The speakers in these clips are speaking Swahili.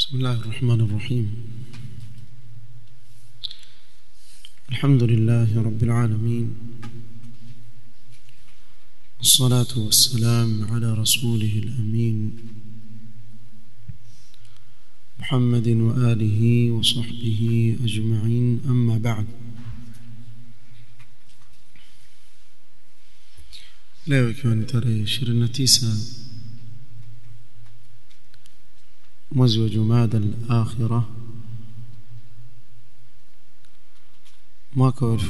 بسم الله الرحمن الرحيم الحمد لله رب العالمين والصلاة والسلام على رسوله الأمين محمد وآله وصحبه أجمعين أما بعد leo ikiwa ni tarehe 29 mwezi wa Jumada al-Akhira mwaka wa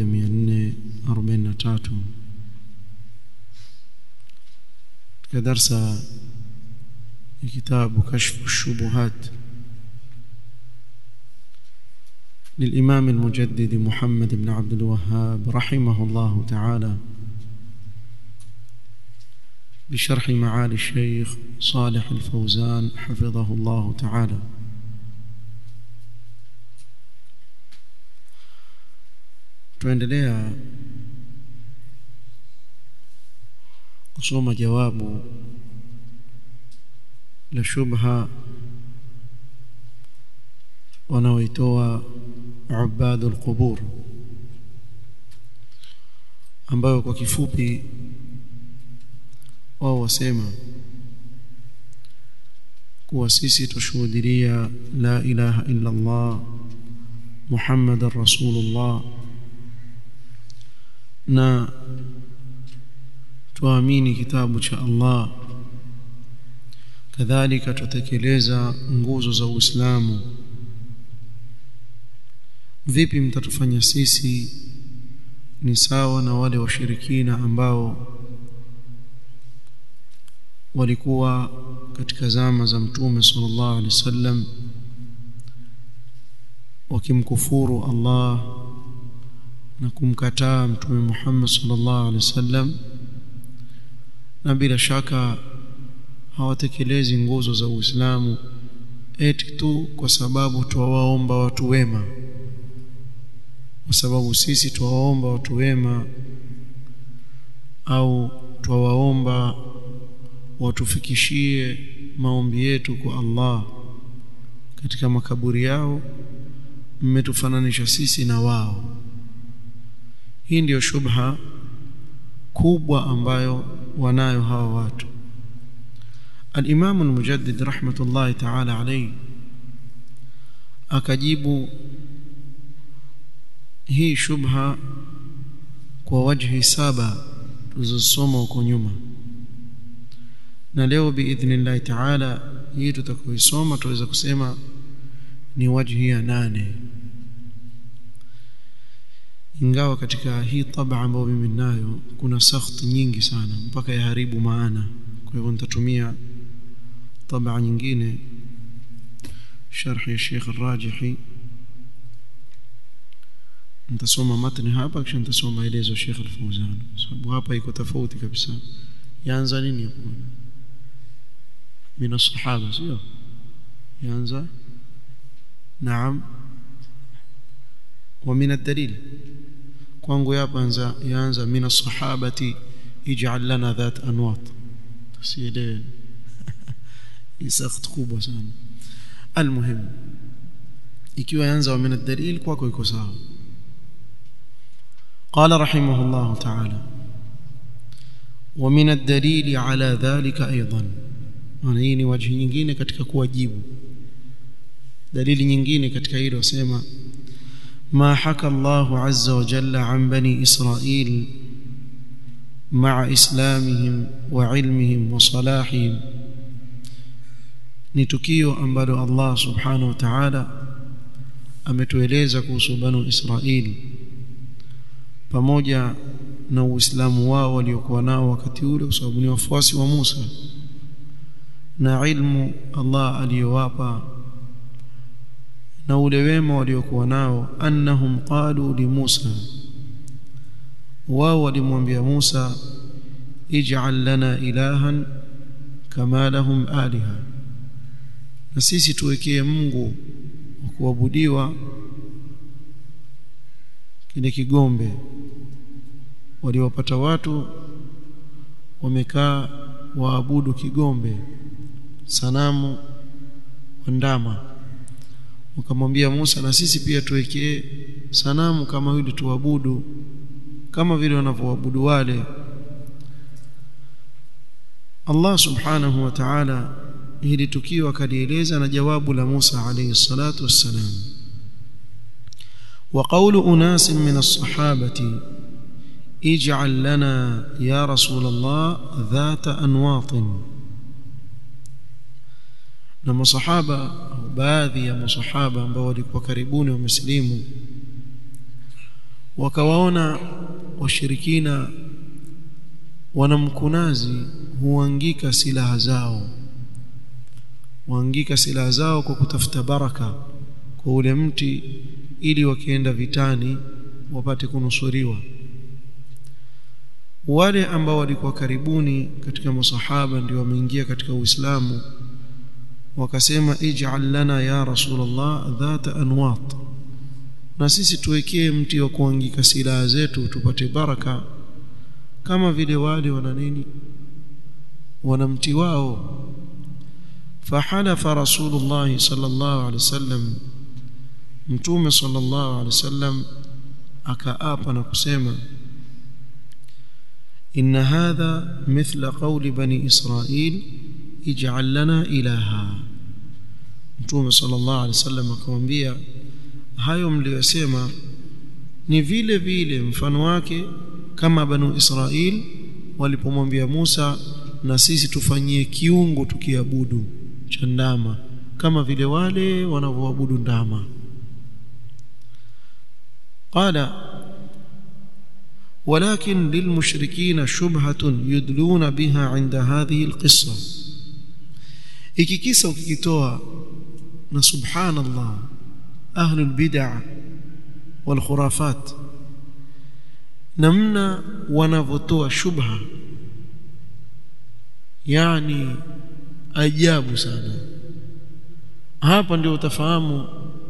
1443 katika darsa ya kitabu kashfu shubuhat للإمام المجدد محمد بن عبد الوهاب رحمه الله تعالى بشرح معالي الشيخ صالح الفوزان حفظه الله تعالى tuendelea kusoma jawabu la shubha wanaoitoa ubadu alqubur ambayo kwa kifupi wao wasema kuwa sisi tushuhudia la ilaha illa Allah Muhammadar Rasulullah na tuamini kitabu cha Allah kadhalika tutekeleza nguzo za Uislamu vipi mtatufanya sisi ni sawa na wale washirikina ambao walikuwa katika zama za mtume sallallahu alaihi wasallam wakimkufuru Allah na kumkataa mtume Muhammad sallallahu alaihi wasallam na bila shaka hawatekelezi nguzo za Uislamu eti tu kwa sababu tuwaomba watu wema kwa sababu sisi tuwaomba watu wema au tuwaomba watufikishie maombi yetu kwa Allah katika makaburi yao mmetufananisha sisi na wao hii ndiyo shubha kubwa ambayo wanayo hawa watu al-Imam al-Mujaddid rahmatullahi ta'ala alayhi akajibu hii shubha kwa wajhi saba tulizosoma huko nyuma na leo biidhnillahi taala hii tutakayoisoma tuweza kusema ni wajhi ya nane ingawa katika hii taba ambayo mimi ninayo kuna sakht nyingi sana mpaka yaharibu maana kwa hivyo nitatumia taba nyingine sharh ya Sheikh Rajihi nitasoma matni hapa kisha nitasoma maelezo ya Sheikh Al-Fawzan sababu hapa iko tofauti kabisa yaanza nini hapo من الصحابة سيو ينزع نعم ومن الدليل kwangu hapa anza yaanza min as-sahabati ij'al lana dhat anwat tusielewe isakht kubwa sana almuhim ikiwa yaanza wa min ad-dalil kwako iko sawa قال رحمه الله تعالى ومن الدليل على ذلك أيضا maana hii ni wajhi nyingine katika kuwajibu dalili nyingine katika hilo sema ma haka Allah azza wa jalla an bani Israil ma'a islamihim wa ilmihim wa salahihim ni tukio ambalo Allah subhanahu wa ta'ala ametueleza kuhusu banu Israil pamoja na uislamu wao waliokuwa nao wakati ule kwa sababu ni wafuasi wa Musa na ilmu Allah aliyowapa na ule wema waliokuwa nao annahum qalu li Musa wao walimwambia Musa ij'al lana ilahan kama lahum aliha na sisi tuwekee Mungu wa kuabudiwa kile kigombe waliwapata watu wamekaa waabudu kigombe sanamu ndama wakamwambia Musa na sisi pia tuwekee sanamu kama yule tuabudu kama vile wanavyoabudu wale Allah subhanahu wa ta'ala hili tukio akalieleza na jawabu la Musa alayhi salatu wassalam وقول أناس من الصحابة اجعل لنا يا رسول الله ذات أنواط na masahaba au baadhi ya masahaba ambao walikuwa karibuni wa muslimu wakawaona washirikina wanamkunazi huangika silaha zao huangika silaha zao kwa kutafuta baraka kwa ule mti ili wakienda vitani wapate kunusuriwa wale ambao walikuwa karibuni katika masahaba ndio wameingia katika Uislamu wakasema ij'al lana ya rasulullah dhata anwat na sisi tuwekee mti wa kuangika silaha zetu tupate baraka kama vile wale wana nini wana mti wao فحلف رسول الله صلى الله عليه وسلم mtume sallallahu alaihi wasallam akaapa na kusema inna hadha mithla qawli bani israil ij'al lana ilaha mtume sallallahu alaihi wasallam akamwambia hayo mliyosema ni vile vile mfano wake kama banu israil walipomwambia Musa na sisi tufanyie kiungo tukiabudu cha ndama kama vile wale wanavyoabudu ndama قال ولكن للمشركين شبهة يدلون بها عند هذه القصة iki kisa ukikitoa na subhanallah ahlul bid'ah wal khurafat namna wanavotoa shubha yani ajabu sana hapa ndio utafahamu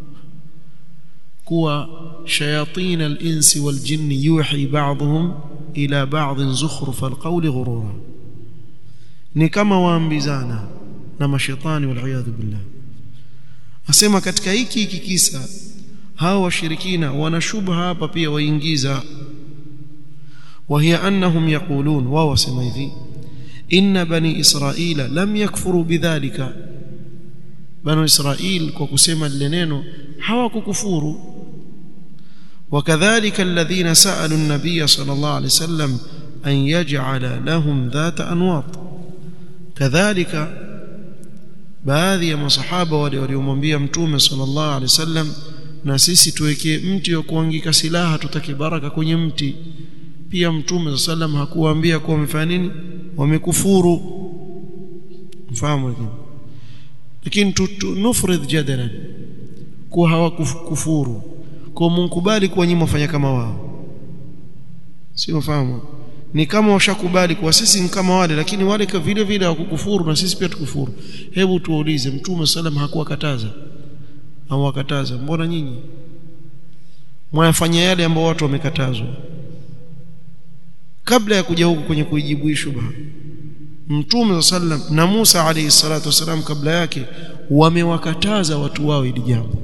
kuwa shayatin al-insi wal jinni yuhi ba'dhum ila ba'd zukhruf al-qawli ghurura ni kama waambizana na mashaitani wal iyad billah asema katika hiki hiki kisa hao washirikina wana shubha hapa pia waingiza وهي انهم يقولون واو سما hivi ان بني اسرائيل لم يكفروا بذلك بنو اسرائيل kwa kusema lile neno hawakukufuru وكذلك الذين سالوا النبي صلى الله عليه وسلم ان يجعل لهم ذات انواط كذلك baadhi ya masahaba wale waliomwambia mtume sallallahu alaihi wasallam na sisi tuwekee mti wa kuangika silaha tutake baraka kwenye mti pia mtume sallam hakuwaambia kuwa wamefanya nini wamekufuru mfahamu lakini nufrid jadalan kuwa hawakufuru kwa mkubali kuwa nyinyi mfanya kama wao sio mfahamu ni kama washakubali kuwa sisi ni kama wale lakini wale vile vile hawakukufuru na sisi pia tukufuru hebu tuulize mtume sallam hakuwakataza au wakataza mbona nyinyi mwafanya yale ambao watu wamekatazwa kabla ya kuja huku kwenye kuijibu hii shubha mtume sallam na Musa alayhi salatu wasalam kabla yake wamewakataza watu wao ili jambo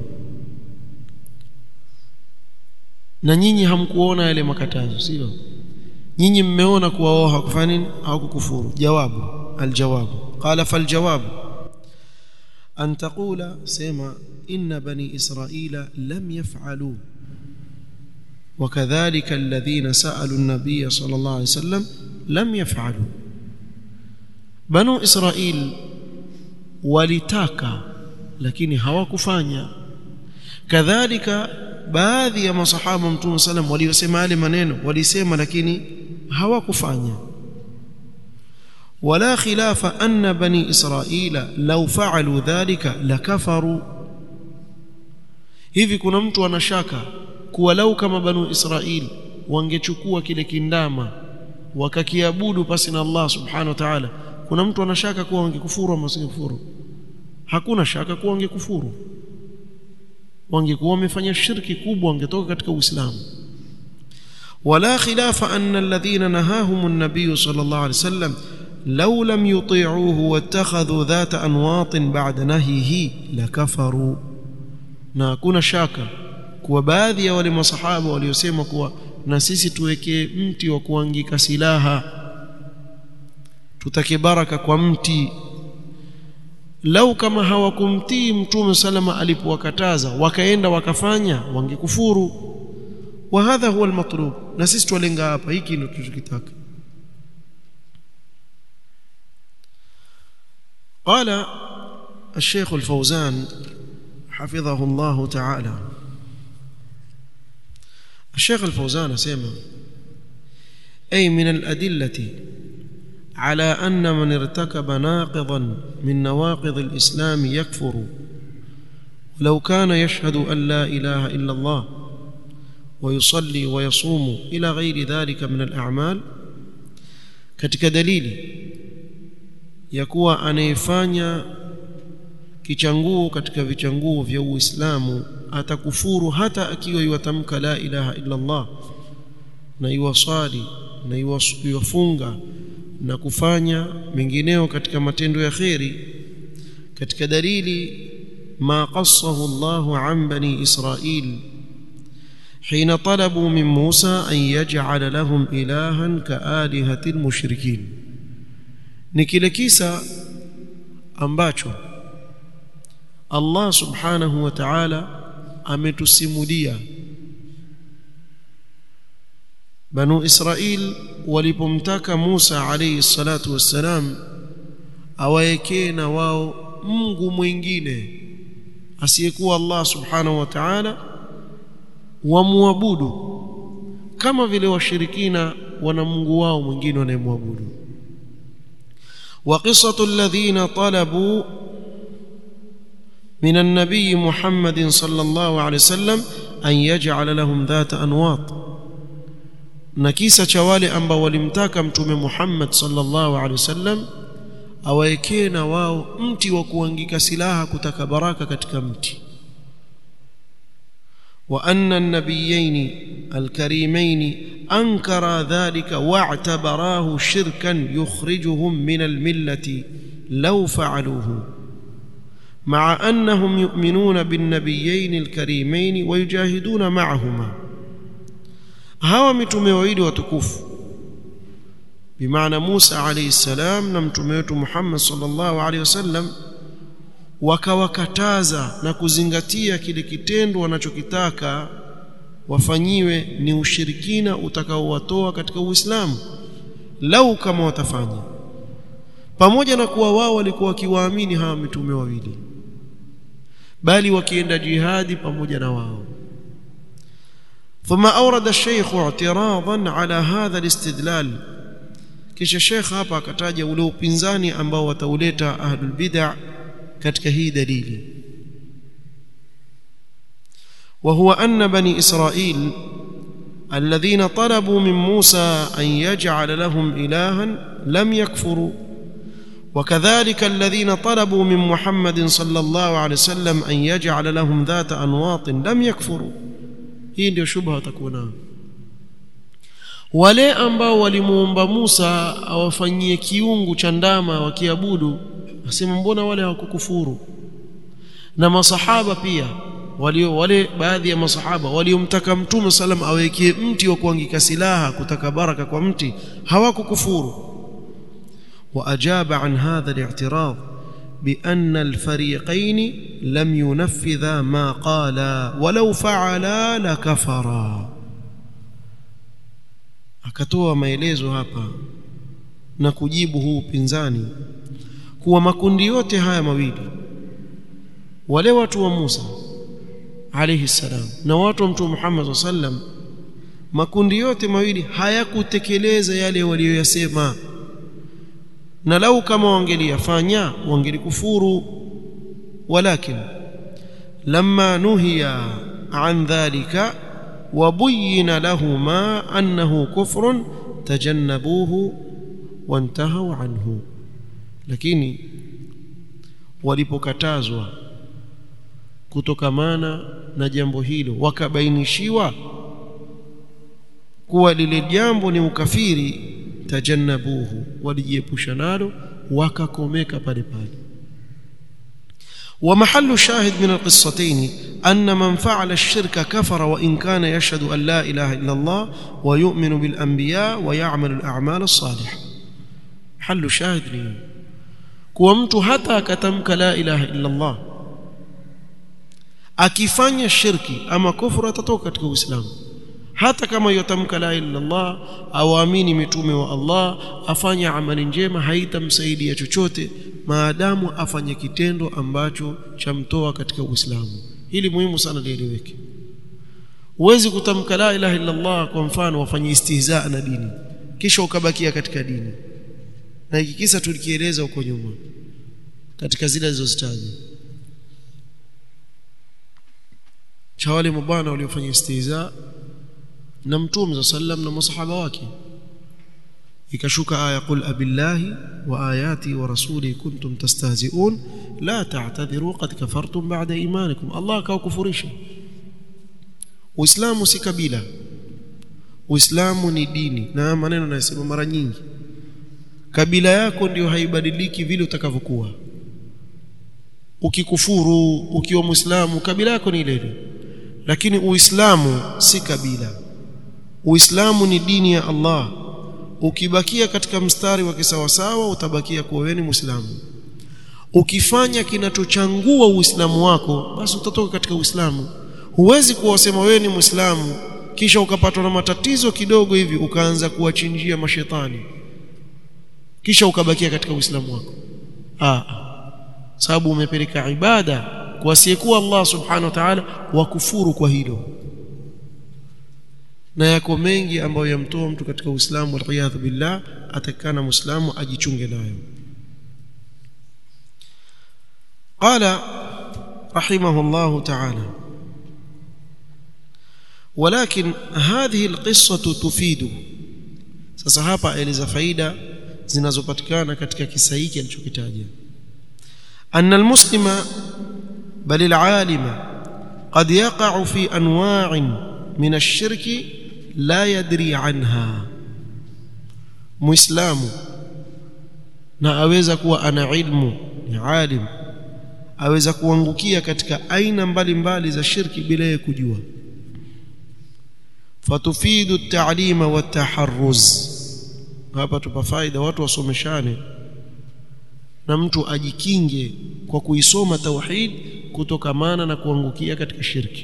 na nyinyi hamkuona yale makatazo sio nyinyi mmeona kuwa wao hakufanya nini hawakukufuru jawabu aljawabu qala faljawabu an taqula sema inna bani israila lam yaf'alu وكذلك الذين سالوا النبي صلى الله عليه وسلم لم يفعلوا بنو اسرائيل walitaka lakini hawakufanya kadhalika baadhi ya masahaba mtume sallam waliosema yale maneno walisema lakini hawakufanya wala khilafa anna bani israila law fa'alu dhalika lakafaru hivi kuna mtu anashaka kuwa lau kama banu israil wangechukua kile kindama wakakiabudu pasi na Allah subhanahu wa ta'ala kuna mtu anashaka kuwa wangekufuru ama wasingekufuru hakuna shaka kuwa wangekufuru wangekuwa wamefanya shirki kubwa wangetoka katika uislamu ولا خلاف أن الذين نهاهم النبي صلى الله عليه وسلم لو لم يطيعوه واتخذوا ذات أنواط بعد نهيه لكفروا na hakuna shaka kuwa baadhi ya wale masahaba waliosema kuwa na sisi tuwekee mti wa kuangika silaha tutake baraka kwa mti lau kama hawakumtii mtume salama alipowakataza wakaenda wakafanya wangekufuru wa hadha huwa almatlub na sisi twalenga hapa hiki ndio tunachokitaka قال الشيخ الفوزان حفظه الله تعالى الشيخ الفوزان سيما أي من الأدلة على أن من ارتكب ناقضا من نواقض الإسلام يكفر ولو كان يشهد أن لا إله إلا الله ويصلي ويصوم إلى غير ذلك من الأعمال katika dalili ya kuwa anayefanya kichanguo katika vichanguo vya Uislamu atakufuru hata akiwa yuatamka la ilaha illa Allah na yuwasali na yuwafunga na kufanya mengineo katika matendo ya kheri katika dalili ma qassahu Allah an bani Israil حين طلبوا من موسى أن يجعل لهم إلها كآلهة المشركين ni kile kisa ambacho Allah subhanahu wa ta'ala ametusimulia Banu Israil walipomtaka Musa alayhi salatu wassalam awaekee na wao Mungu mwingine asiyekuwa Allah subhanahu wa ta'ala wamwabudu kama vile washirikina wana Mungu wao mwingine wanayemwabudu وقصة الذين طلبوا من النبي محمد صلى الله عليه وسلم أن يجعل لهم ذات أنواط نكيسة شوالي أنبا ولمتاك متوم محمد صلى الله عليه وسلم awaekee na wao mti wa kuangika silaha kutaka baraka katika mti wa anna an-nabiyayn al-karimayn أنكر ذلك واعتبراه شركا يخرجهم من الملة لو فعلوه مع أنهم يؤمنون بالنبيين الكريمين ويجاهدون معهما هوا متومه wawili watukufu بمعنى موسى عليه السلام na mtume wetu Muhammad sallallahu alaihi wasallam wakawakataza na kuzingatia kile kitendo wanachokitaka wafanyiwe ni ushirikina utakaowatoa katika Uislamu lau kama watafanya pamoja na kuwa wao walikuwa wakiwaamini hawa mitume wawili bali wakienda jihadi pamoja na wao ثم أورد الشيخ اعتراضا على هذا الاستدلال kisha Sheikh hapa akataja ule upinzani ambao watauleta ahlul bid'ah katika hii dalili وهو أن بني إسرائيل الذين طلبوا من موسى أن يجعل لهم إلها لم يكفروا وكذلك الذين طلبوا من محمد صلى الله عليه وسلم أن يجعل لهم ذات أنواط لم يكفروا hii ndio shubha takuwa wale ambao walimuomba Musa awafanyie kiungu cha ndama wakiabudu asema mbona wale hawakukufuru na masahaba pia walio wale baadhi ya masahaba waliomtaka mtume salam awekee mti wa kuangika silaha kutaka baraka kwa mti hawakukufuru واجاب عن هذا الاعتراض بان الفريقين لم ينفذا ما قالا ولو فعلا لكفرا akatoa maelezo hapa na kujibu huu upinzani kuwa makundi yote haya mawili wale watu wa Musa alayhi salam na watu wa mtume Muhammad sallam makundi yote mawili hayakutekeleza yale waliyoyasema na lau kama wangeliyafanya wangelikufuru walakin lamma nuhiya an dhalika وبين لهما أنه كفر تجنبوه وانتهوا عنه lakini walipokatazwa kutokamana na jambo hilo wakabainishiwa kuwa lile jambo ni ukafiri tajannabuhu walijiepusha nalo wakakomeka pale pale ومحل الشاهد من القصتين أن من فعل الشرك كفر وإن كان يشهد أن لا إله إلا الله ويؤمن بالأنبياء ويعمل الأعمال الصالحة حل الشاهد لي كومت حتى كتمك لا إله إلا الله akifanya shirki ama kufuru atatoka katika uislamu hata kama yotamka la ilaha illallah awaamini mitume wa Allah afanye amali njema haitamsaidia chochote maadamu afanye kitendo ambacho chamtoa katika Uislamu hili muhimu sana lieleweke huwezi kutamka la ilaha illallah kwa mfano wafanye istihzaa na dini kisha ukabakia katika dini na hiki kisa tulikieleza huko nyuma katika zile zilizozitaja cha wale mabwana waliofanya istihzaa na mtume sallam na masahaba wake ikashuka aya qul abillahi wa ayati wa rasuli kuntum tastahzi'un la ta'tadhiru qad kafartum ba'da imanikum Allah akawakufurisha Uislamu si kabila Uislamu ni dini na maneno nasema mara nyingi kabila yako ndio haibadiliki vile utakavyokuwa ukikufuru ukiwa muislamu kabila yako ni ile lakini uislamu si kabila Uislamu ni dini ya Allah. Ukibakia katika mstari wa kisawasawa utabakia kuwa wewe ni Muislamu. Ukifanya kinachochangua Uislamu wako basi utatoka katika Uislamu. Huwezi kuwasema wewe ni Muislamu kisha ukapatwa na matatizo kidogo hivi ukaanza kuwachinjia mashetani. Kisha ukabakia katika Uislamu wako. Ah. Sababu umepeleka ibada kwa asiyekuwa Allah Subhanahu wa Ta'ala wakufuru kwa hilo na yako mengi ambayo yamtoa mtu katika Uislamu waliyadhu billah atakana muislamu ajichunge nayo قال رحمه الله تعالى ولكن هذه القصة تفيد sasa hapa eleza faida zinazopatikana katika kisa hiki alichokitaja أن المسلم بل العالم قد يقع في أنواع من الشرك لا يدري عنها muislamu na aweza kuwa ana ilmu ni alim aweza kuangukia katika aina mbalimbali za shirki bila yeye kujua fatufidu at-ta'lima wa taharruz hapa tupa faida watu wasomeshane na mtu ajikinge kwa kuisoma tauhid kutokamana na kuangukia katika shirki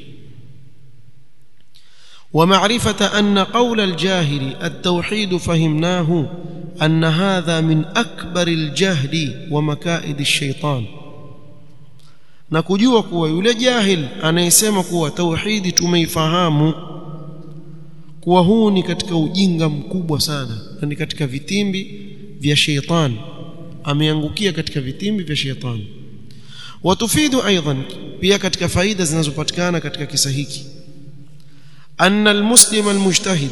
ومعرفة أن قول الجاهل التوحيد فهمناه أن هذا من أكبر الجهل ومكائد الشيطان na kujua kuwa yule jahil anayesema kuwa tauhidi tumeifahamu kuwa huu ni katika ujinga mkubwa sana na ni katika vitimbi vya sheitani ameangukia katika vitimbi vya sheitani watufidu aidan pia katika faida zinazopatikana katika kisa hiki أن المسلم المجتهد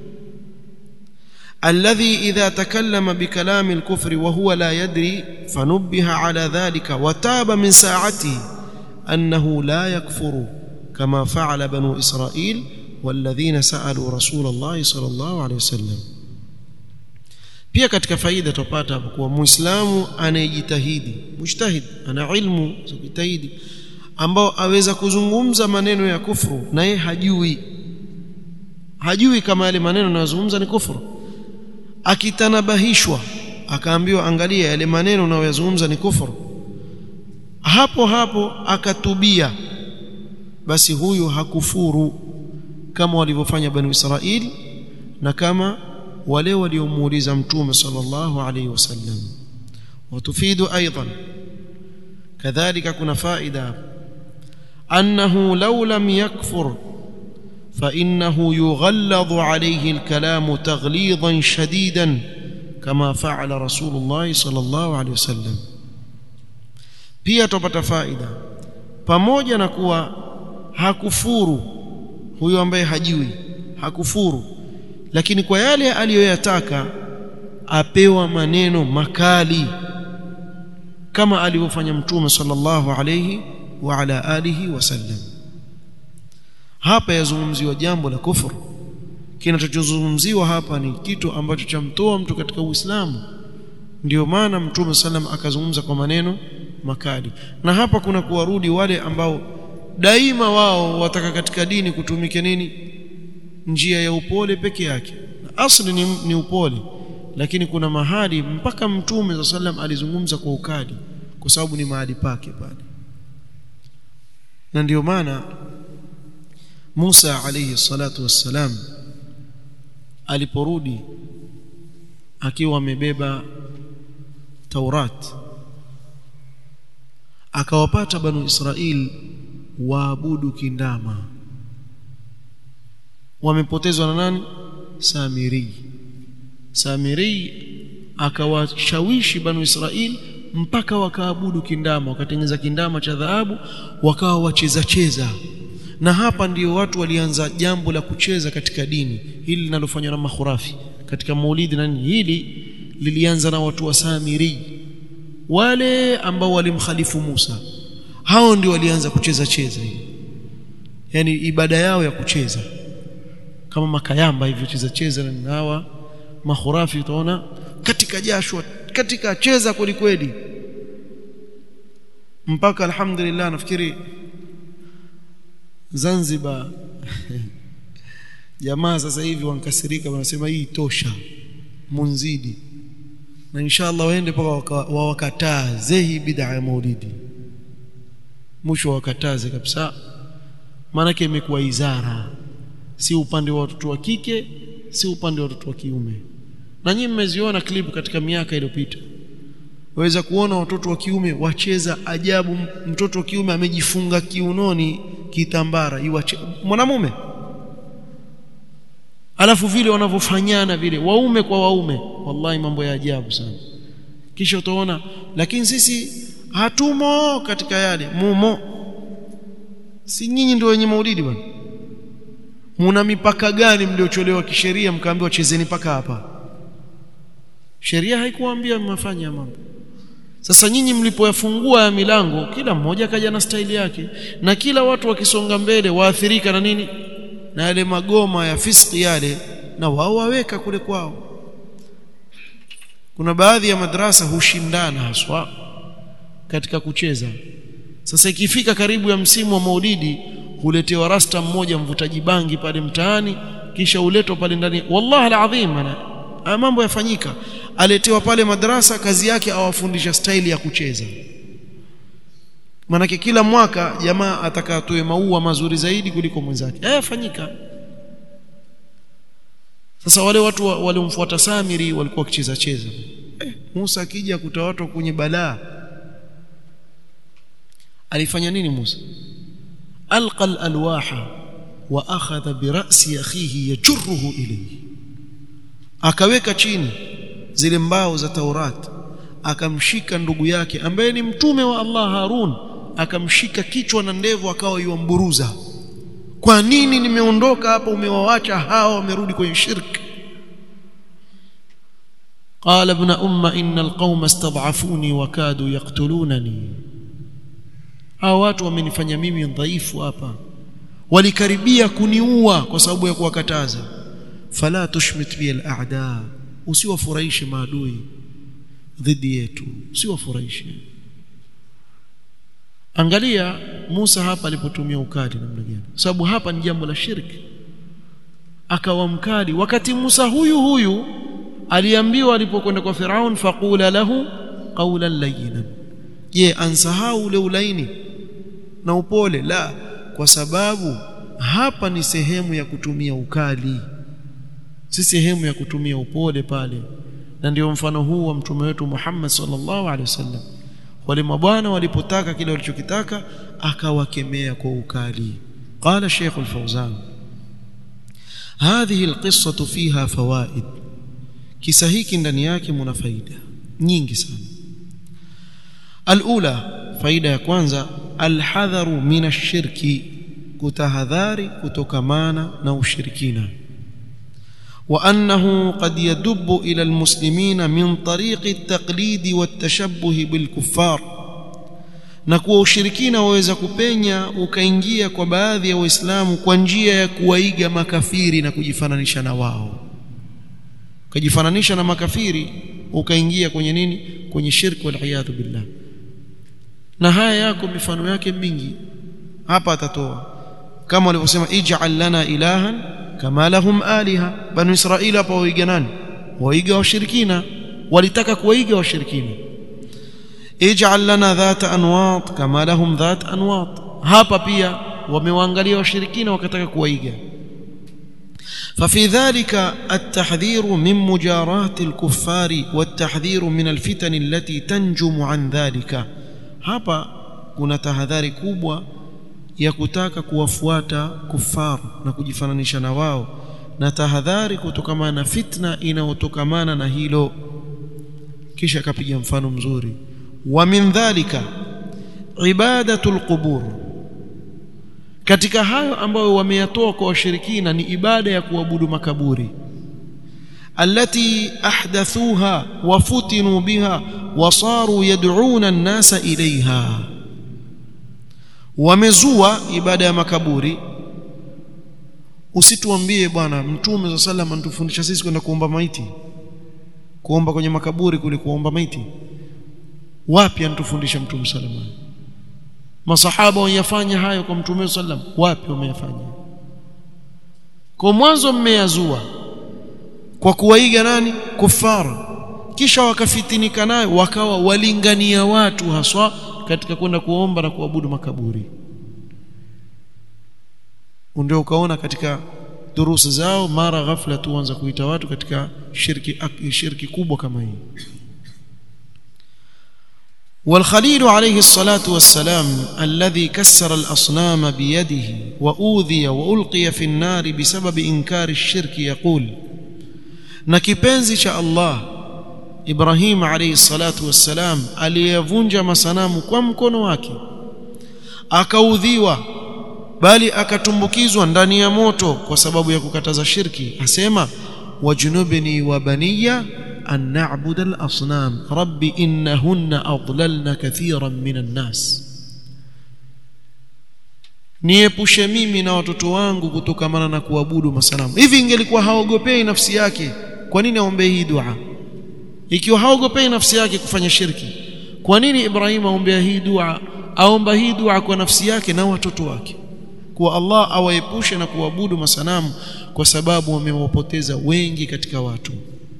الذي إذا تكلم بكلام الكفر وهو لا يدري فنبه على ذلك وتاب من ساعته أنه لا يكفر كما فعل بنو إسرائيل والذين سألوا رسول الله صلى الله عليه وسلم pia katika faida tupata hapo kuwa muislamu anayejitahidi mujtahid ana ilmu za kujitahidi ambao aweza kuzungumza maneno ya kufru na yeye hajui hajui kama yale maneno anayozungumza ni kufuru akitanabahishwa akaambiwa angalia yale maneno unayoyazungumza ni kufuru hapo hapo akatubia basi huyu hakufuru kama walivyofanya bani Israili na kama wale waliomuuliza mtume sallallahu alayhi wasallam watufidu aidan kadhalika kuna faida annahu law lam yakfur فإنه يغلظ عليه الكلام تغليظا شديدا كما فعل رسول الله صلى الله عليه وسلم pia tupata faida pamoja na kuwa hakufuru huyo ambaye hajui hakufuru lakini kwa yale aliyoyataka apewa maneno makali kama alivyofanya mtume sallallahu alayhi wa ala alihi wasallam hapa yazungumziwa jambo la kufuru kinachozungumziwa hapa ni kitu ambacho chamtoa mtu katika Uislamu ndio maana mtume sallam akazungumza kwa maneno makali na hapa kuna kuwarudi wale ambao daima wao wataka katika dini kutumike nini njia ya upole peke yake asli ni, ni upole lakini kuna mahali mpaka mtume za sallam alizungumza kwa ukali kwa sababu ni mahali pake pale na ndio maana Musa alayhi salatu wassalam aliporudi akiwa amebeba Taurat akawapata banu Israil waabudu kindama wamepotezwa na nani Samiri Samiri akawashawishi banu Israil mpaka wakaabudu kindama wakatengeneza kindama cha dhahabu wakawa wacheza cheza na hapa ndio watu walianza jambo la kucheza katika dini hili linalofanywa na makhurafi katika maulidi na nini hili lilianza na watu wa Samiri wale ambao walimkhalifu Musa hao ndio walianza kucheza cheza hili yani ibada yao ya kucheza kama makayamba hivyo cheza cheza na hawa makhurafi utaona katika jasho katika cheza kweli kweli mpaka alhamdulillah nafikiri Zanzibar jamaa sasa hivi wankasirika wanasema hii tosha munzidi na inshallah waende mpaka wawakataze hii bid'a ya maulidi mwisho wakataze kabisa maanake imekuwa izara si upande wa watoto wa kike si upande wa watoto wa kiume na nyinyi mmeziona klipu katika miaka iliyopita waweza kuona watoto wa kiume wacheza ajabu mtoto wa kiume amejifunga kiunoni kitambara iwache mwanamume alafu vile wanavyofanyana vile waume kwa waume wallahi mambo ya ajabu sana kisha utaona lakini sisi hatumo katika yale mumo si nyinyi ndio wenye maulidi bwana muna mipaka gani mliocholewa kisheria mkaambiwa chezeni paka hapa sheria haikuambia mafanya mambo sasa nyinyi mlipoyafungua ya milango kila mmoja kaja na staili yake na kila watu wakisonga mbele waathirika na nini na yale magoma ya fiski yale na wao waweka kule kwao kuna baadhi ya madrasa hushindana haswa katika kucheza sasa ikifika karibu ya msimu wa maulidi huletewa rasta mmoja mvutaji bangi pale mtaani kisha uletwa pale ndani wallahi alazim ana mambo yafanyika aletewa pale madrasa kazi yake awafundisha staili ya kucheza manake kila mwaka jamaa atakatoe maua mazuri zaidi kuliko mwenzake eh fanyika sasa wale watu waliomfuata Samiri walikuwa wakicheza cheza eh, Musa akija kuta watu kwenye balaa alifanya nini Musa alqa alwaha wa akhadha bi ra'si akhihi yajruhu ilayhi akaweka chini zile mbao za Taurat akamshika ndugu yake ambaye ni mtume wa Allah Harun akamshika kichwa na ndevu akawa yuamburuza kwa nini nimeondoka hapa umewaacha hawa wamerudi kwenye shirki قال ابن أم إن القوم استضعفوني وكادوا يقتلونني hao watu wamenifanya mimi dhaifu hapa walikaribia kuniua kwa sababu ya kuwakataza fala tushmit bi al-a'da usiwafurahishe maadui dhidi yetu usiwafurahishe angalia Musa hapa alipotumia ukali namna gani sababu hapa ni jambo la shirki akawa mkali wakati Musa huyu huyu aliambiwa alipokwenda kwa Firaun faqula lahu qawlan layyinan je ansahau ule ulaini na upole la kwa sababu hapa ni sehemu ya kutumia ukali si sehemu ya kutumia upole pale na ndio mfano huu wa mtume wetu Muhammad sallallahu alaihi wasallam wale mabwana walipotaka kile walichokitaka akawakemea kwa ukali qala Sheikh al-Fawzan هذه القصة فيها فوائد kisa hiki ndani yake mna faida nyingi sana alula faida ya kwanza alhadharu min ashirki kutahadhari kutokamana na ushirikina وانه قد يدب الى المسلمين من طريق التقليد والتشبه بالكفار na kuwa ushirikina waweza kupenya ukaingia kwa baadhi ya waislamu kwa njia ya kuwaiga makafiri na kujifananisha na wao ukajifananisha na makafiri ukaingia kwenye nini kwenye shirki waliyadhu billah na haya yako mifano yake mingi hapa atatoa kama walivyosema ij'al lana ilahan kama lahum aliha banu israili hapa waiga nani waiga washirikina walitaka kuwaiga washirikina ij'al lana dhata anwat kama lahum dhat anwat hapa pia wamewaangalia washirikina wakataka kuwaiga ففي ذلك التحذير من مجاراة الكفار والتحذير من الفتن التي تنجم عن ذلك hapa kuna tahadhari kubwa ya kutaka kuwafuata kufar na kujifananisha na wao na tahadhari kutokana na fitna inayotokamana na hilo kisha akapiga mfano mzuri wa min dhalika ibadatul qubur katika hayo ambayo wameyatoa kwa washirikina ni ibada ya kuabudu makaburi التي احدثوها وفتنوا بها وصاروا يدعون الناس اليها wamezua ibada ya makaburi usituambie bwana mtume za sallam anatufundisha sisi kwenda kuomba maiti kuomba kwenye makaburi kule kuomba maiti wapi anatufundisha mtume sallam masahaba wayafanya hayo kwa mtume sallam wapi wameyafanya kwa mwanzo mmeyazua kwa kuwaiga nani kufara kisha wakafitinika nayo wakawa walingania watu haswa katika kwenda kuomba na kuabudu makaburi ndio ukaona katika durusi zao mara ghafla tuanza kuita watu katika shirki shirki kubwa kama hii والخليل عليه الصلاة والسلام الذي كسر الأصنام بيده وأوذي وألقي في النار بسبب إنكار الشرك يقول na kipenzi cha Allah Ibrahim alayhi salatu wassalam aliyevunja masanamu kwa mkono wake akaudhiwa bali akatumbukizwa ndani ya moto kwa sababu ya kukataza shirki asema wajnubni wa baniya an na'budu al-asnam rabbi innahunna adlalna kathiran minan nas niepushe mimi na watoto wangu kutokamana na kuabudu masanamu hivi ingelikuwa haogopei nafsi yake kwa nini aombee hii dua ikiwa haogopei nafsi yake kufanya shirki kwa nini Ibrahim aombea hii dua aomba hii dua kwa nafsi yake na watoto wake kuwa Allah awaepushe na kuabudu masanamu kwa sababu wamewapoteza wengi katika watu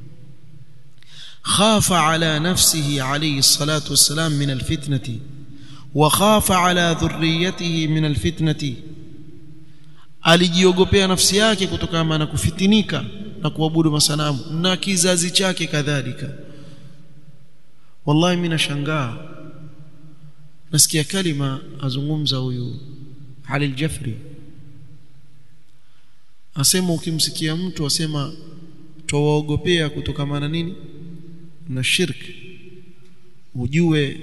khafa ala nafsihi alayhi salatu wassalam min alfitnati wa khafa ala dhurriyatihi min alfitnati alijiogopea nafsi yake kutokana na kufitinika na kuabudu masanamu na kizazi chake kadhalika wallahi mimi nashangaa nasikia kalima azungumza huyu Ali al-Jafri asema ukimsikia mtu asema twawaogopea kutokamana nini na shirki ujue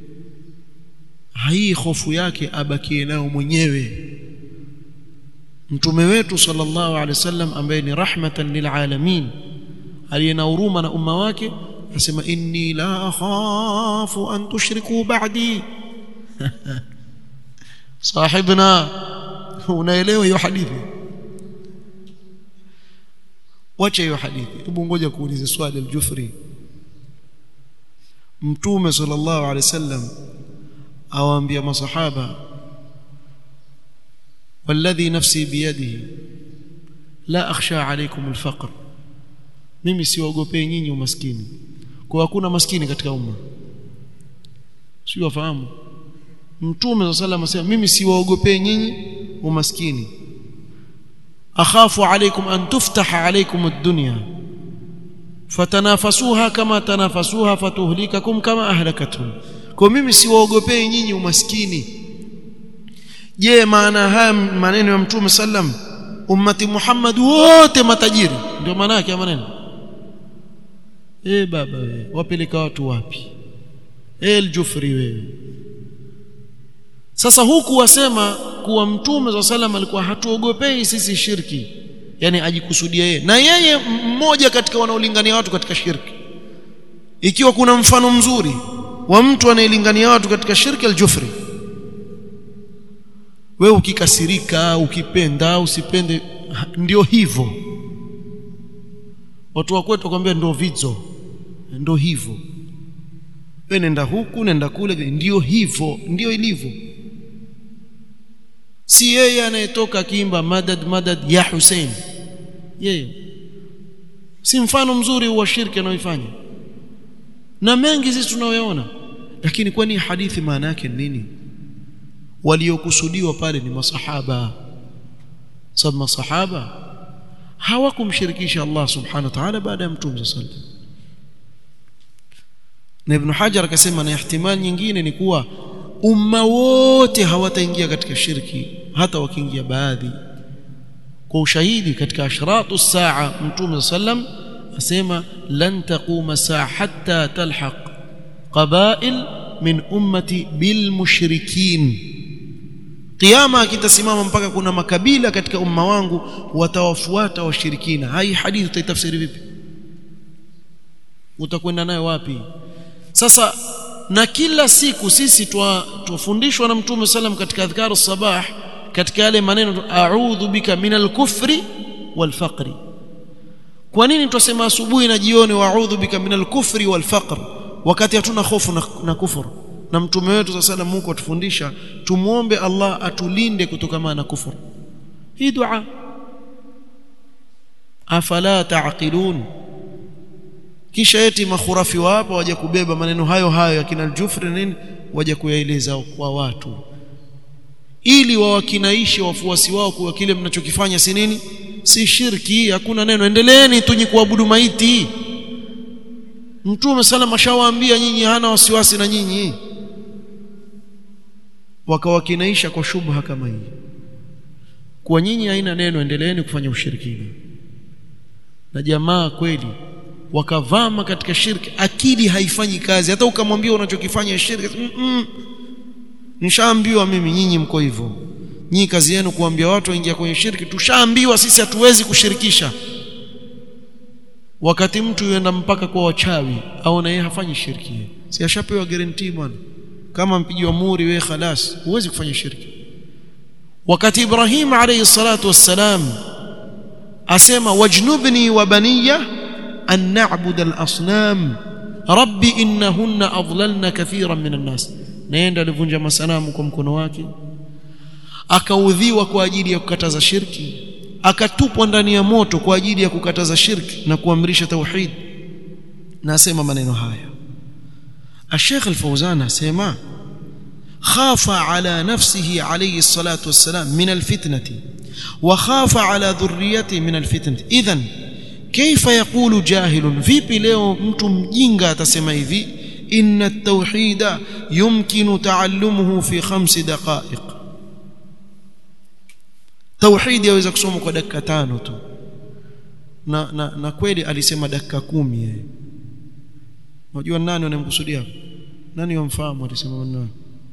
hii hofu yake abakie nayo mwenyewe mtume wetu sallallahu alaihi wasallam ambaye ni rahmatan lilalamin aliyena huruma na umma wake asema inni la akhafu an tushriku ba'di sahibna unaelewa hiyo hadithi wacha hiyo hadithi hebu ngoja kuulize swali al-Jufri mtume sallallahu alaihi wasallam awaambia masahaba والذي نفسي بيده لا اخشى عليكم الفقر mimi siwaogopei nyinyi umaskini kwa hakuna maskini katika umma sio wafahamu mtume sallallahu alayhi wasallam mimi siwaogopei nyinyi umaskini akhafu alaykum an tuftaha alaykum ad-dunya fatanafasuha kama tanafasuha fatuhlikakum kama ahlakatuhum kwa mimi siwaogopei nyinyi umaskini je maana haya maneno ya mtume sallam ummati Muhammad wote matajiri ndio maana yake maneno eh baba wewe wapeleka watu wapi eh aljufri wewe sasa huku wasema kuwa mtume za salam alikuwa hatuogopei sisi shirki yani ajikusudia yeye na yeye mmoja katika wanaolingania watu katika shirki ikiwa kuna mfano mzuri wa mtu anayelingania watu katika shirki al-jufri wewe ukikasirika ukipenda usipende ndio hivyo watu wa kwetu wakwambia ndio vidzo ndio hivyo wewe nenda huku nenda kule ndio hivyo ndio ilivyo si yeye anayetoka akiimba madad madad ya Hussein yeye si mfano mzuri wa shirki anaoifanya na mengi sisi tunayoona lakini kwani hadithi maana yake nini waliokusudiwa pale ni masahaba sababu masahaba hawakumshirikisha Allah subhanahu wa ta'ala baada ya mtume sallallahu alaihi wasallam na Ibn Hajar akasema na ihtimali nyingine ni kuwa umma wote hawataingia katika shirki hata wakiingia baadhi kwa ushahidi katika ashratu saa mtume sallam asema lan taquma saa hatta talhaq qabail min ummati bil mushrikin Kiyama kitasimama mpaka kuna makabila katika umma wangu watawafuata washirikina. Hai hadithi utaitafsiri vipi? Utakwenda nayo wapi? Sasa na kila siku sisi twafundishwa na Mtume sallam katika adhkaru sabah katika yale maneno a'udhu bika minal kufri wal faqri. Kwa nini twasema asubuhi na jioni wa'udhu bika minal kufri wal faqr wakati hatuna hofu na, na kufuru? na mtume wetu sasa sallam huko atufundisha tumuombe Allah atulinde kutokana na kufuru hii dua afala taqilun kisha eti makhurafi wapo waje kubeba maneno hayo hayo ya kina al-Jufri nini waje kuyaeleza kwa watu ili wawakinaishe wafuasi wao kuwa kile mnachokifanya si nini si shirki hakuna neno endeleeni tunyi kuabudu maiti mtume sallam ashawaambia nyinyi hana wasiwasi na nyinyi wakawakinaisha kwa shubha kama hii kwa nyinyi haina neno endeleeni kufanya ushirikina na jamaa kweli wakavama katika shirki akili haifanyi kazi hata ukamwambia unachokifanya shirki mm -mm. nishaambiwa mimi nyinyi mko hivyo nyinyi kazi yenu kuambia watu waingia kwenye shirki tushaambiwa sisi hatuwezi kushirikisha wakati mtu yuenda mpaka kwa wachawi au na yeye hafanyi shirki si ashapewa guarantee bwana kama mpigiwa muri wewe khalas huwezi kufanya shirki wakati Ibrahim alayhi salatu wassalam asema wajnubni wa baniya an na'budu al-asnam rabbi innahunna adlalna kathiran min an-nas naenda alivunja masanamu kwa mkono wake akaudhiwa kwa ajili ya kukataza shirki akatupwa ndani ya moto kwa ajili ya kukataza shirki na kuamrisha tauhid na asema maneno haya الشيخ الفوزان اسمع خاف على نفسه عليه الصلاة والسلام من الفتنة وخاف على ذريته من الفتنة إذن كيف يقول جاهل vipi leo mtu mjinga atasema hivi إن التوحيد يمكن تعلمه في خمس دقائق توحيد yaweza kusoma kwa dakika tano tu na, na, na kweli alisema dakika kumi yeye unajua nani unamkusudia nani wamfahamu alisema maneno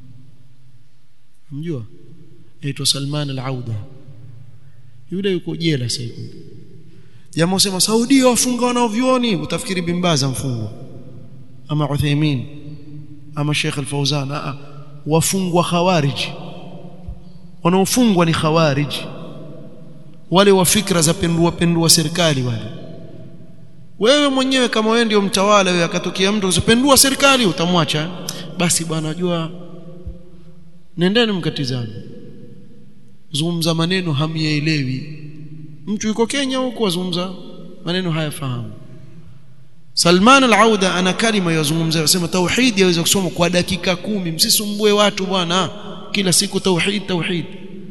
mjua aitwa Salman al-Auda yule yuko jela sasa hivi jamaa usema Saudi wafunga wanaovioni utafikiri bimbaza mfungwa ama Uthaymeen ama Sheikh al-Fawzan a wafungwa khawarij wanaofungwa ni khawarij wale wa fikra za pendua pendua serikali wale wewe mwenyewe kama wewe ndio mtawala wewe akatokea mtu usipendua serikali utamwacha basi bwana najua nendeni mkatizame zungumza maneno hamyaelewi mtu yuko Kenya huko azungumza maneno hayafahamu Salman al-Auda ana kalima yazungumza anasema tauhid yaweza kusoma kwa dakika kumi msisumbue watu bwana kila siku tauhid tauhid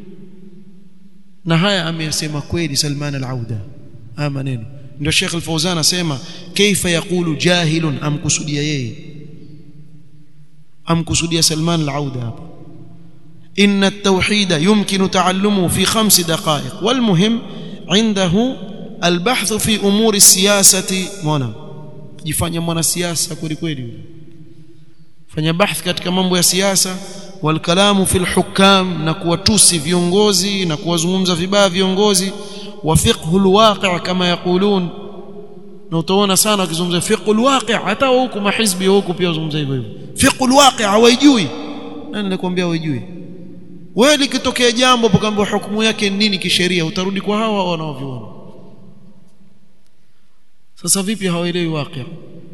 na haya ameyasema kweli Salman al-Auda haya maneno ndio Sheikh Al-Fauzan asema kaifa yaqulu jahilun amkusudia yeye amkusudia Salman Al-Auda hapa inna at-tauhid yumkinu ta'allumu fi khams daqa'iq wal muhim عنده البحث في امور السياسه mwana jifanya mwanasiasa kweli kweli fanya bahth katika mambo ya siasa wal kalamu fil hukam na kuwatusi viongozi na kuwazungumza vibaya viongozi wa fiqhul waqi' kama yaqulun na utaona sana wakizungumza fiqhul waqi' hata huku mahizbi huku pia wazungumza hivyo hivyo fiqh alwaqi hawaijui nani anakuambia hawaijui wewe likitokea jambo ukaambiwa hukumu yake ni nini kisheria utarudi kwa hawa wanaoviona sasa vipi hawaelewi waqi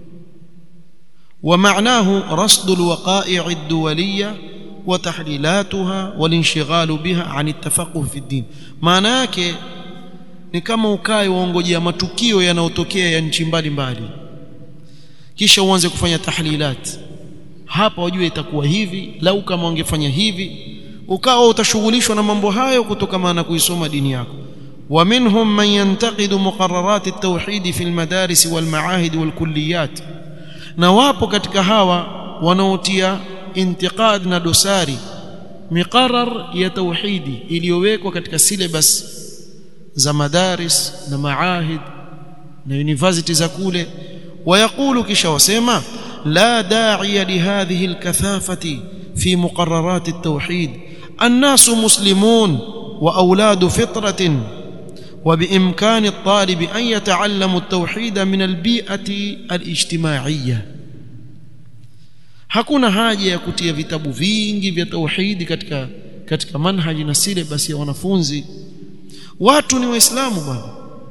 ومعناه رصد الوقائع الدوليه وتحليلاتها والانشغال بها عن التفقه في الدين maana yake ni kama ukae waongojea matukio yanayotokea ya nchi mbalimbali kisha uanze kufanya tahlilat hapa wajue itakuwa hivi lau kama wangefanya hivi ukawa utashughulishwa na mambo hayo kutokana na kuisoma dini yako ومنهم من ينتقد مقررات التوحيد في المدارس والمعاهد والكليات na wapo katika hawa wanaotia intiqad na dosari miqarar ya tauhidi iliyowekwa katika syllabus za madaris na maahid na university za kule ويقول kisha wasema لا داعي لهذه الكثافة في مقررات التوحيد الناس مسلمون وأولاد فطرة وبإمكان الطالب أن يتعلم التوحيد من البيئة الاجتماعية hakuna haja ya kutia vitabu vingi vya tauhidi katika katika manhaji na syllabus ya wanafunzi watu ni waislamu bwana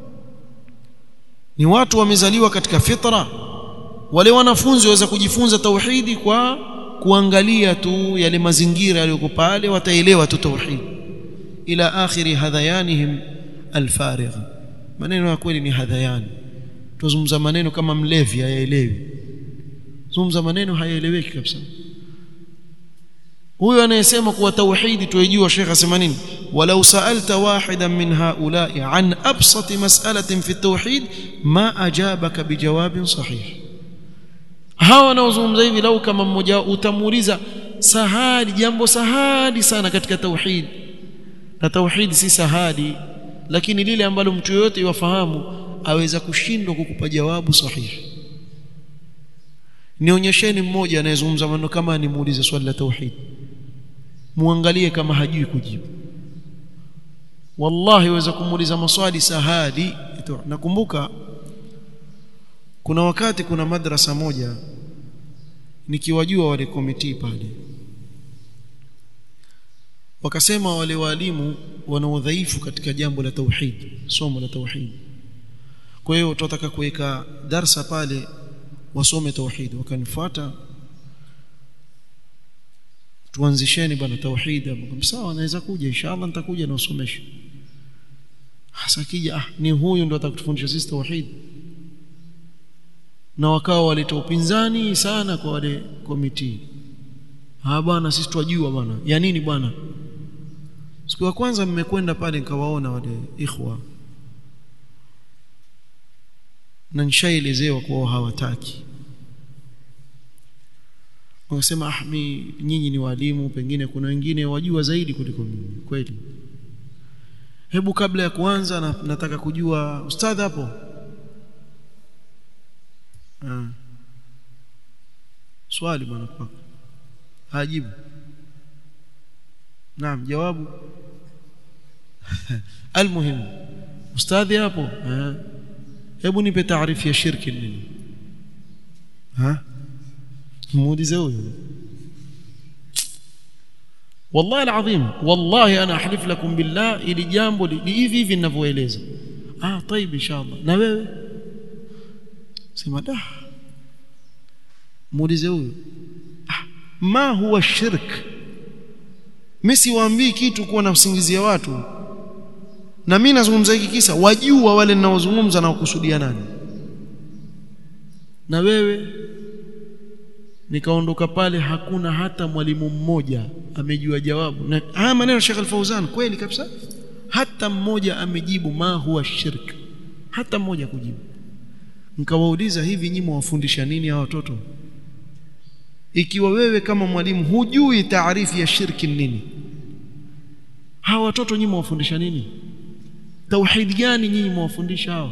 ni watu wamezaliwa katika fitra wale wanafunzi waweza kujifunza tauhidi kwa kuangalia tu yale mazingira yaliyoko pale wataelewa tu tauhid ila akhiri hadhayanihim alfarigh maneno ya kweli ni hadhayani tuzungumza maneno kama mlevi hayaelewi zungumza maneno hayaeleweki kabisa huyo anayesema kuwa tauhidi tuijua Sheikh asema nini walau sa'alta wahidan min haula'i an absati mas'alatin fi tauhid ma ajabaka bijawabin sahih hawa wanaozungumza hivi lau kama mmoja utamuuliza sahali jambo sahali sana katika tauhid na tauhid si sahali lakini lile ambalo mtu yoyote yafahamu aweza kushindwa kukupa jawabu sahihi nionyesheni mmoja anayezungumza maneno kama nimuulize swali la tauhid muangalie kama hajui kujibu wallahi waweza kumuuliza maswali sahali nakumbuka kuna wakati kuna madrasa moja nikiwajua wale komiti pale wakasema wale walimu wana udhaifu katika jambo la tauhid somo la tauhid kwa hiyo tutataka kuweka darsa pale wasome tauhid wakanifuata tuanzisheni bwana tauhid sawa naweza kuja inshallah nitakuja na usomeshe hasa kija ah ni huyu ndo atakutufundisha sisi tauhid na wakawa waleta upinzani sana kwa wale komiti ah bwana sisi twajua bwana ya nini bwana siku ya kwanza mmekwenda pale nikawaona wale ikhwa na nishaelezewa kwa hawataki wakasema ah mi nyinyi ni walimu pengine kuna wengine wajua zaidi kuliko mimi kweli hebu kabla ya kuanza na, nataka kujua ustadhi hapo ah. swali bwana kwako hajibu naam jawabu almuhim ustadhi hapo ah. hebu nipe taarifu ya shirki nini ha muulize huyo والله العظيم والله انا احلف لكم بالله ili jambo hivi hivi ninavyoeleza ah طيب ان شاء الله na wewe sema da muulize huyo ah, ma huwa shirk mimi siwaambii kitu kuwa nafsingizia watu na mimi nazungumza hiki kisa wajua wale ninaozungumza na kukusudia nani na wewe nikaondoka pale hakuna hata mwalimu mmoja amejua jawabu na haya maneno Sheikh Al-Fauzan kweli kabisa hata mmoja amejibu ma huwa shirk hata mmoja kujibu nikawauliza hivi nyinyi mwafundisha nini hawa watoto ikiwa wewe kama mwalimu hujui taarifu ya shirki nini hawa watoto nyinyi mwafundisha nini tauhid gani nyinyi mwafundisha hawa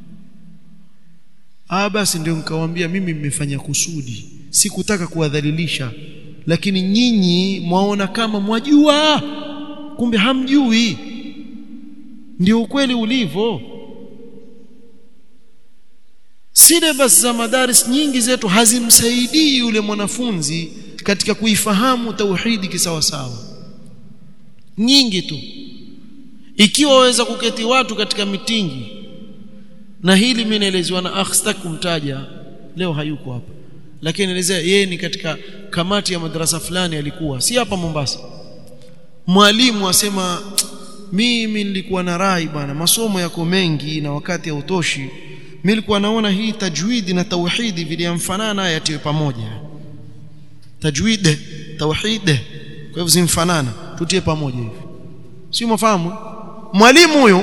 ah basi ndio nikawaambia mimi mmefanya kusudi sikutaka kuwadhalilisha lakini nyinyi mwaona kama mwajua kumbe hamjui ndio ukweli ulivyo syllabus za madaris nyingi zetu hazimsaidii yule mwanafunzi katika kuifahamu tauhidi kisawasawa nyingi tu ikiwa waweza kuketi watu katika mitingi na hili mimi naelezewa na akh sitaki kumtaja leo hayuko hapa lakini naelezea yeye ni katika kamati ya madrasa fulani alikuwa si hapa Mombasa mwalimu asema mimi nilikuwa na rai bwana masomo yako mengi na wakati hautoshi mimi nilikuwa naona hii tajwidi na tauhidi viliamfanana yatiwe pamoja tajwid tauhid kwa hivyo zimfanana tutie pamoja hivi si mfahamu mwalimu huyo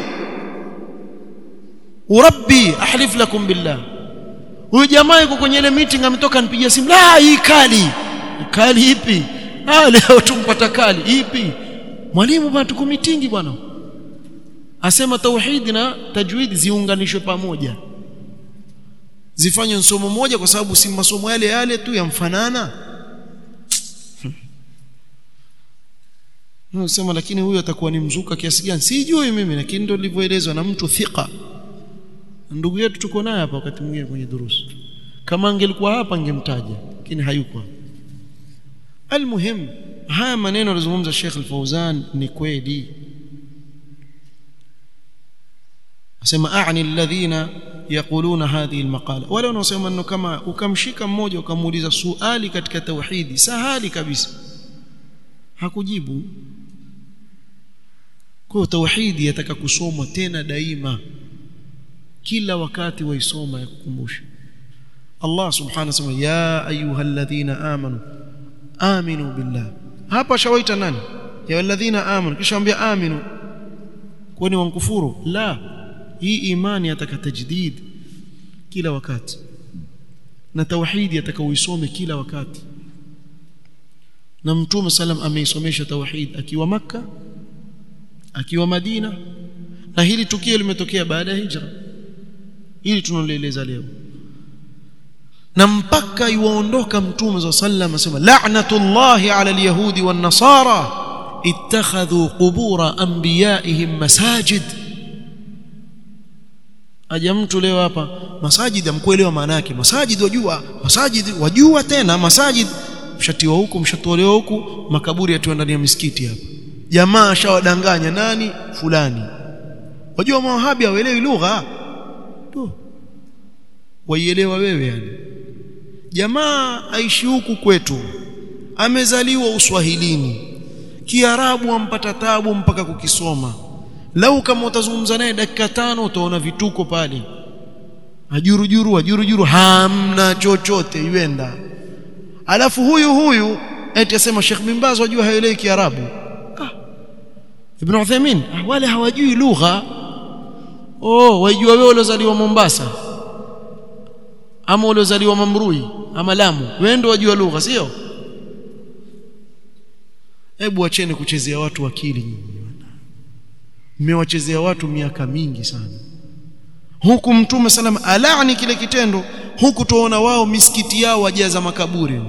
urabbi ahlif lakum billah huyu jamaa yuko kwenye ile meeting ametoka nipigia simu la hii kali kali ipi ah leo tumpata kali ipi mwalimu bwana tuko meeting bwana asema tauhidi na tajwid ziunganishwe pamoja zifanywe somo moja kwa sababu si masomo yale yale tu yamfanana Unasema lakini huyu atakuwa ni mzuka kiasi gani? Sijui mimi lakini ndio nilivyoelezwa na mtu thika. Ndugu yetu tuko naye hapa wakati mwingine kwenye durusu. Kama angelikuwa hapa angemtaja, lakini hayuko. Almuhim, haya maneno alizungumza Sheikh Al-Fauzan ni kweli. Asema a'ni alladhina yaquluna hadhihi almaqala. Wale wanaosema maneno kama ukamshika mmoja ukamuuliza suali katika tauhidi, sahali kabisa. Hakujibu. Kwa tauhidi yataka kusomwa tena daima kila wakati waisoma ya kukumbusha Allah subhanahu wa ta'ala ya ayyuhalladhina amanu aminu billah hapa shawaita nani ya walladhina amanu kisha ambia aminu kwani wankufuru la hii imani yataka tajdid kila wakati na tauhidi yataka uisome kila wakati na mtume sallam ameisomesha tauhid akiwa maka akiwa Madina na hili tukio limetokea baada ya hijra hili tunalieleza leo na mpaka iwaondoka mtume za sallam asema la'natullahi 'ala al-yahudi wan-nasara ittakhadhu qubura anbiya'ihim masajid aja mtu leo hapa masajid amkuelewa maana yake masajid wajua masajid wajua tena masajid mshatiwa huku mshatolewa huku makaburi yatiwa ndani ya misikiti hapa jamaa ashawadanganya nani fulani wajua mawahabi hawaelewi lugha tu waielewa wewe yani jamaa aishi huku kwetu amezaliwa uswahilini kiarabu ampata tabu mpaka kukisoma lau kama utazungumza naye dakika tano utaona vituko pale ajurujuru ajurujuru hamna chochote yuenda alafu huyu huyu eti asema Sheikh bin Baz wajua haelewi kiarabu ah. Ibn Uthaymeen ah, wale hawajui lugha oh wajua wewe uliozaliwa Mombasa ama uliozaliwa Mamrui ama Lamu wewe ndio wajua lugha sio hebu acheni kuchezea watu akili nyinyi mmewachezea watu miaka mingi sana huku mtume salama alaani kile kitendo huku tuona wao misikiti yao wajaza makaburi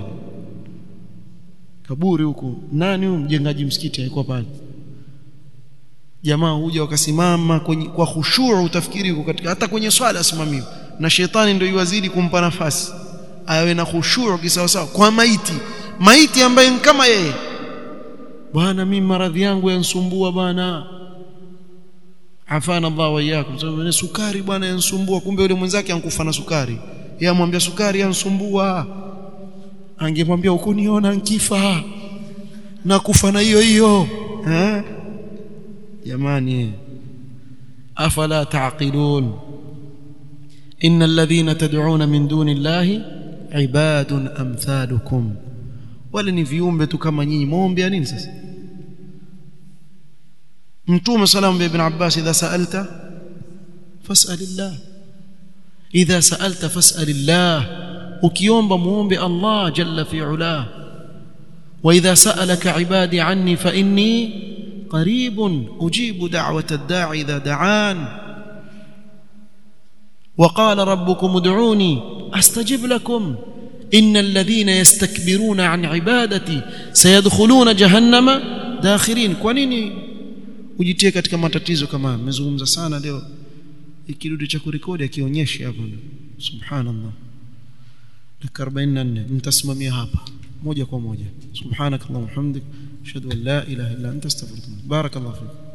kaburi huku nani huyu mjengaji msikiti alikuwa pale jamaa huja wakasimama kwenye kwa khushuu utafikiri huko katika hata kwenye swala asimamiwa na shetani ndio iwazidi kumpa nafasi awe na khushuu kisawasawa kwa maiti maiti ambaye kama yeye bwana mimi maradhi yangu yansumbua bwana afana Allah wa iyyakum sababu sukari bwana yansumbua kumbe yule mwenzake ankufa na sukari yeye amwambia sukari yansumbua angemwambia ukuniona nkifa na kufa na hiyo hiyo eh jamani afala taqilun ان الذين تدعون من دون الله عباد امثالكم wale ni viumbe tu kama nyinyi muombe nini sasa mtume salamu ibn abbas idha sa'alta fas'alillah idha sa'alta fas'alillah ukiomba muombe Allah jalla fi ula wa idha sa'alaka ibadi anni fa inni qaribun ujibu da'wata ad-da'i idha da'an وقال ربكم ادعوني استجب لكم ان الذين يستكبرون عن عبادتي سيدخلون جهنم داخرين kwa nini ujitie katika matatizo kama nimezungumza sana leo ikirudi cha kurekodi akionyeshe hapa subhanallah dakika 44 nitasimamia hapa moja kwa moja subhanakallahumma hamdik ashhadu an la ilaha illa anta astaghfiruka barakallahu fik